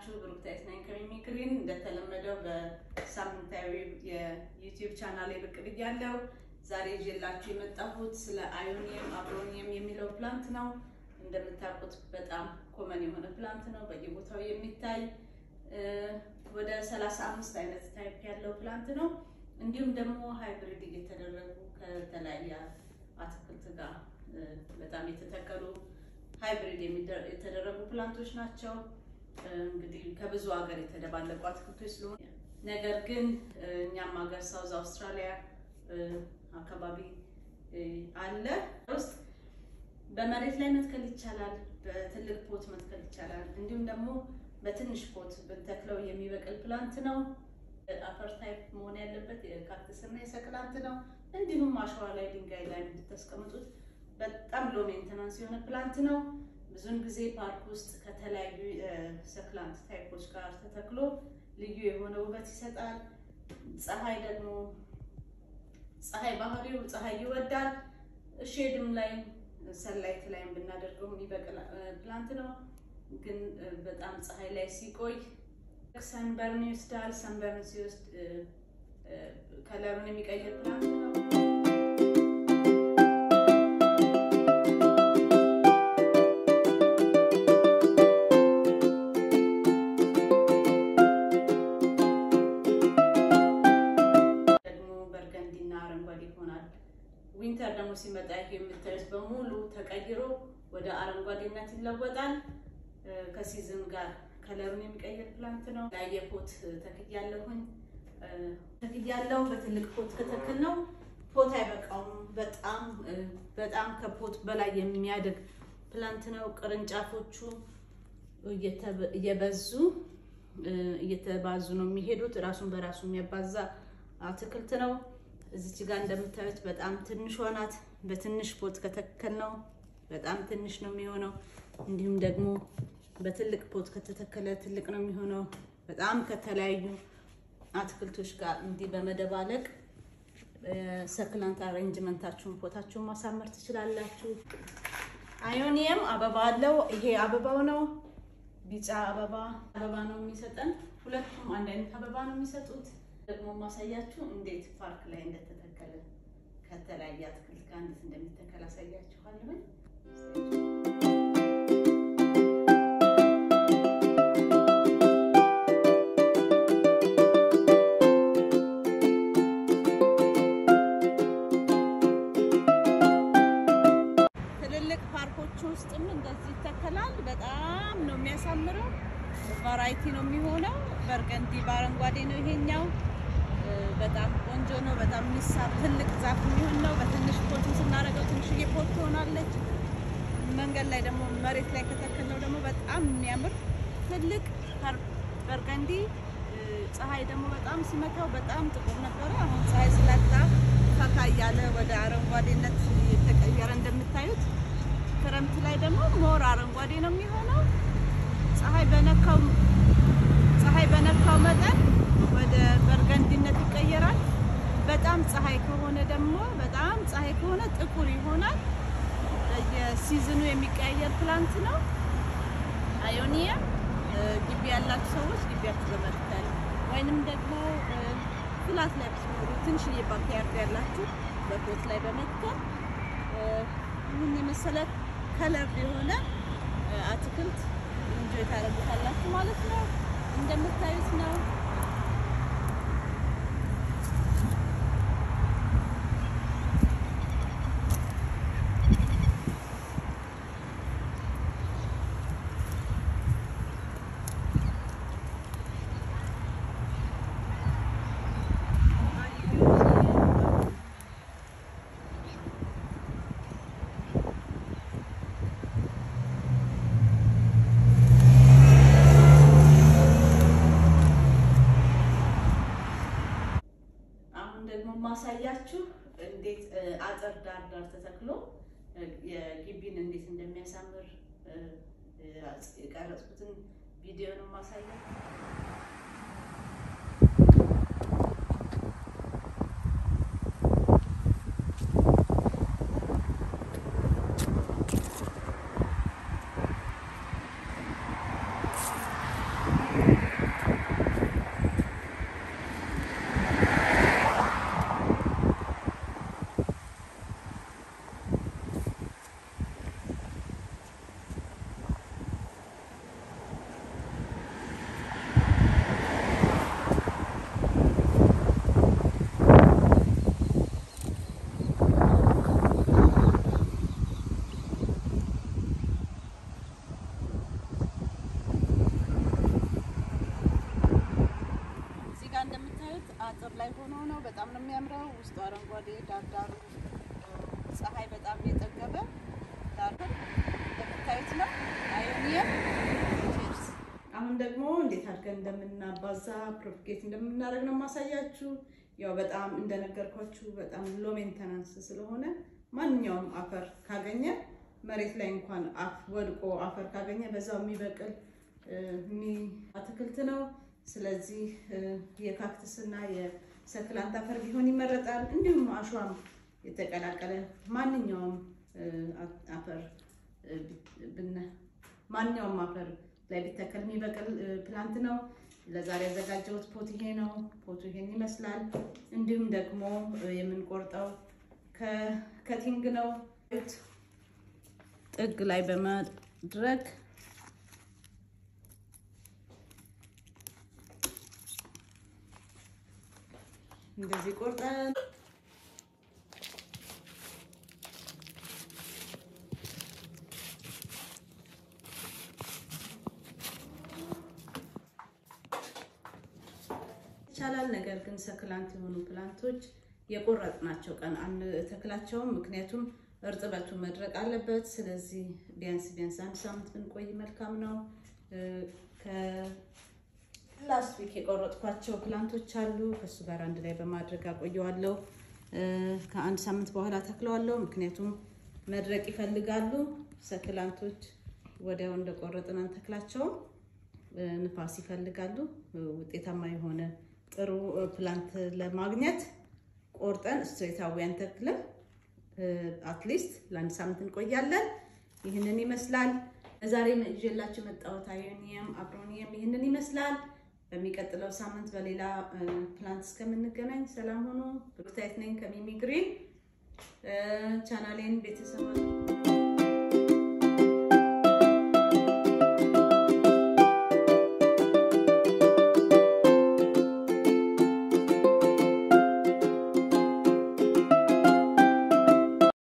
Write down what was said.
ናችሁ? ብሩክታይት ነኝ ከሚሚክሪን። እንደተለመደው በሳምንታዊ የዩቲዩብ ቻናል ብቅ ብያለሁ። ዛሬ ይዤላችሁ የመጣሁት ስለ አዮኒየም አብሮኒየም የሚለው ፕላንት ነው። እንደምታውቁት በጣም ኮመን የሆነ ፕላንት ነው፣ በየቦታው የሚታይ ወደ 35 አይነት ታይፕ ያለው ፕላንት ነው። እንዲሁም ደግሞ ሃይብሪድ እየተደረጉ ከተለያየ አትክልት ጋር በጣም የተተከሉ ሃይብሪድ የተደረጉ ፕላንቶች ናቸው። እንግዲህ ከብዙ ሀገር የተደባለቁ አትክልቶች ስለሆነ ነገር ግን እኛም ሀገር ሳውዝ አውስትራሊያ አካባቢ አለ ውስጥ በመሬት ላይ መትከል ይቻላል። በትልቅ ፖት መትከል ይቻላል። እንዲሁም ደግሞ በትንሽ ፖት ብንተክለው የሚበቅል ፕላንት ነው። አፈር ታይፕ መሆን ያለበት የካክተስ እና የሰክላንት ነው። እንዲሁም አሸዋ ላይ ድንጋይ ላይ እንድታስቀምጡት በጣም ሎ ሜንተናንስ የሆነ ፕላንት ነው። ብዙውን ጊዜ ፓርክ ውስጥ ከተለያዩ ሰክላንት ታይፖች ጋር ተተክሎ ልዩ የሆነ ውበት ይሰጣል። ፀሐይ ደግሞ ፀሐይ ባህሪው ፀሐይ ይወዳል። ሼድም ላይ ሰላይት ላይም ብናደርገው የሚበቅል ፕላንት ነው። ግን በጣም ፀሐይ ላይ ሲቆይ ሰንበርን ይወስዳል። ሰንበርን ሲወስድ ከለሩን የሚቀይር ፕላንት ነው። ደግሞ በርገንዲና አረንጓዴ ይሆናል። ዊንተር ደግሞ ሲመጣ ይሄ የምታዩት በሙሉ ተቀይሮ ወደ አረንጓዴነት ይለወጣል። ከሲዝን ጋር ከለሩን የሚቀይር ፕላንት ነው። ላየ ፖት ተክያለሁኝ ተክያለሁ። በትልቅ ፖት ከተክል ነው ፖት አይበቃውም። በጣም በጣም ከፖት በላይ የሚያድግ ፕላንት ነው። ቅርንጫፎቹ እየበዙ እየተባዙ ነው የሚሄዱት። ራሱን በራሱ የሚያባዛ አትክልት ነው። እዚች ጋር እንደምታዩት በጣም ትንሿ ናት። በትንሽ ፖት ከተከል ነው በጣም ትንሽ ነው የሚሆነው። እንዲሁም ደግሞ በትልቅ ፖት ከተተከለ ትልቅ ነው የሚሆነው። በጣም ከተለያዩ አትክልቶች ጋር እንዲህ በመደባለቅ ሰክላንት አሬንጅመንታችሁን ፖታችሁን ማሳመር ትችላላችሁ። አዮኒየም አበባ አለው። ይሄ አበባው ነው። ቢጫ አበባ አበባ ነው የሚሰጠን። ሁለቱም አንድ አይነት አበባ ነው የሚሰጡት። ደግሞ ማሳያችሁ እንዴት ፓርክ ላይ እንደተተከለ ከተለያየ አትክልት ጋር እንዴት እንደሚተከል አሳያችኋለሁ። ትልልቅ ፓርኮች ውስጥም እንደዚህ ይተከላል። በጣም ነው የሚያሳምረው። ቫራይቲ ነው የሚሆነው። በርገንዲ በአረንጓዴ ነው ይሄኛው። በጣም ቆንጆ ነው። በጣም የሚሳብ ትልቅ ዛፍ የሚሆን ነው። በትንሽ ፖት ስናደርገው ትንሽዬ ፖት ትሆናለች። መንገድ ላይ ደግሞ መሬት ላይ ከተከልነው ደግሞ በጣም የሚያምር ትልቅ በርገንዲ። ፀሐይ ደግሞ በጣም ሲመታው በጣም ጥቁር ነበረ። አሁን ፀሐይ ስለታ ፈካ እያለ ወደ አረንጓዴነት የተቀየረ እንደምታዩት። ክረምት ላይ ደግሞ ሞር አረንጓዴ ነው የሚሆነው። ፀሐይ በነካው ፀሐይ በነካው መጠን ወደ በርገንዲነት ይቀየራል። በጣም ፀሐይ ከሆነ ደግሞ በጣም ፀሐይ ከሆነ ጥቁር ይሆናል። የሲዝኑ የሚቀያየር ፕላንት ነው። አዮኒየም ግቢ ያላችሁ ሰዎች ግቢያችሁ በመትከል ወይንም ደግሞ ፍላት ላይ ብትኖሩ ትንሽዬ ባክያርድ ያላችሁ በፖት ላይ በመትከል ይህን የመሰለ ከለር የሆነ አትክልት እንጆይ ታደርጉታላችሁ ማለት ነው። እንደምታዩት ነው። ደግሞ ማሳያችሁ እንዴት አጥር ዳር ዳር ተተክሎ የግቢን እንዴት እንደሚያሳምር የቀረጽኩትን ቪዲዮ ነው ማሳያችሁ። ላይ ሆኖ ነው። በጣም ነው የሚያምረው። ውስጡ አረንጓዴ ዳርዳሩ ፀሐይ በጣም የጠገበ ዳር እንደምታዩት ነው። አዮኒየም ቼርስ። አሁን ደግሞ እንዴት አድርገን እንደምናባዛ ፕሮፓጌት እንደምናደርግ ነው ማሳያችሁ። ያው በጣም እንደነገርኳችሁ በጣም ሎ ሜንተናንስ ስለሆነ ማንኛውም አፈር ካገኘ መሬት ላይ እንኳን አፍ ወድቆ አፈር ካገኘ በዛው የሚበቅል አትክልት ነው። ስለዚህ የካክትስ እና የሰክላንት አፈር ቢሆን ይመረጣል። እንዲሁም አሸዋም የተቀላቀለ ማንኛውም አፈር ማንኛውም አፈር ላይ ቢተከል የሚበቅል ፕላንት ነው። ለዛሬ ያዘጋጀሁት ፖት ይሄ ነው። ፖቱ ይሄን ይመስላል። እንዲሁም ደግሞ የምንቆርጠው ከቲንግ ነው። ጥግ ላይ በማድረግ እንደዚህ ቆርጠን ይቻላል። ነገር ግን ሰክላንት የሆኑ ፕላንቶች የቆረጥናቸው ቀን አንተክላቸውም። ምክንያቱም እርጥበቱ መድረቅ አለበት። ስለዚህ ቢያንስ ቢያንስ አንድ ሳምንት ብንቆይ መልካም ነው። ከላስት ዊክ የቆረጥኳቸው ፕላንቶች አሉ። ከእሱ ጋር አንድ ላይ በማድረግ አቆየዋለሁ። ከአንድ ሳምንት በኋላ ተክለዋለሁ። ምክንያቱም መድረቅ ይፈልጋሉ። ሰክላንቶች ወዲያው እንደቆረጥን አንተክላቸውም። ንፋስ ይፈልጋሉ። ውጤታማ የሆነ ጥሩ ፕላንት ለማግኘት ቆርጠን ስትሬታዊ አንተክልም። አትሊስት ለአንድ ሳምንት እንቆያለን። ይህንን ይመስላል። ዛሬ ይዤላችሁ የመጣሁት አዮኒየም አብሮኒየም ይህንን ይመስላል። በሚቀጥለው ሳምንት በሌላ ፕላንት እስከምንገናኝ ሰላም ሆኖ ብሩክታይት ነኝ ከሚሚ ግሪን ቻናሌን ቤተሰብ